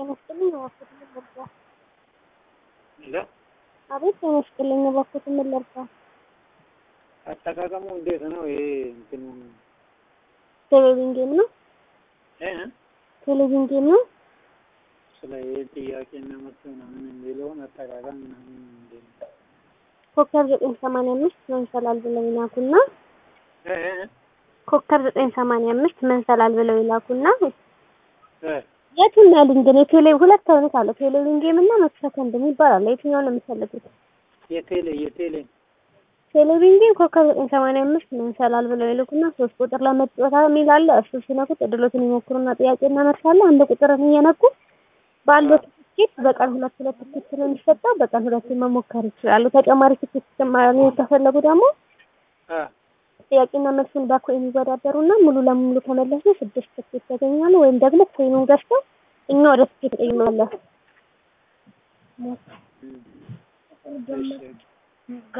ጤና ይስጥልኝ እባክዎት ምን ልርዳ? ሄሎ አቤት ጤና ይስጥልኝ እባክዎት ምን ልርዳ? አጠቃቀሙ እንዴት ነው? ይሄ እንትኑ ቴሌቪዥን ጌም ነው። እ ቴሌቪዥን ጌም ነው። ስለ ይሄ ጥያቄና መልስ ምናምን የሚለውን አጠቃቀም ምናምን እንዴት ነው? ኮከብ ዘጠኝ ሰማንያ አምስት መንሰላል ብለው ይላኩና እ እ ኮከብ ዘጠኝ ሰማንያ አምስት መንሰላል ብለው ይላኩና እ የቱን ያሉኝ ግን የቴሌ ሁለት አይነት አለ። ቴሌቪዥን ጌም እና መቶ ሰከንድ የሚባል አለ። የትኛውን ነው የምትፈልጉት? የቴሌ የቴሌ ቴሌቪዥን ጌም ኮከብ ዘጠኝ ሰማንያ አምስት መንሰላል ብለው ይልኩና ሶስት ቁጥር ለመጫወት የሚል አለ። እሱ ሲነኩት እድሎትን ይሞክሩና ጥያቄና መልስ አለ። አንድ ቁጥርን እየነኩ ባለው ትኬት በቀን ሁለት ሁለት ትኬት ነው የሚሰጠው። በቀን ሁለት መሞከር ይችላሉ። ተጨማሪ ትኬት ተጨማሪ ከፈለጉ ደግሞ አ ጥያቄና መልሱን በኮይን ይወዳደሩና ሙሉ ለሙሉ ከመለሱ ስድስት ትኬት ያገኛሉ። ወይም ደግሞ ኮይኑን ገዝተው እኛ ወደ ትኬት ቀይመለስ እም እሺ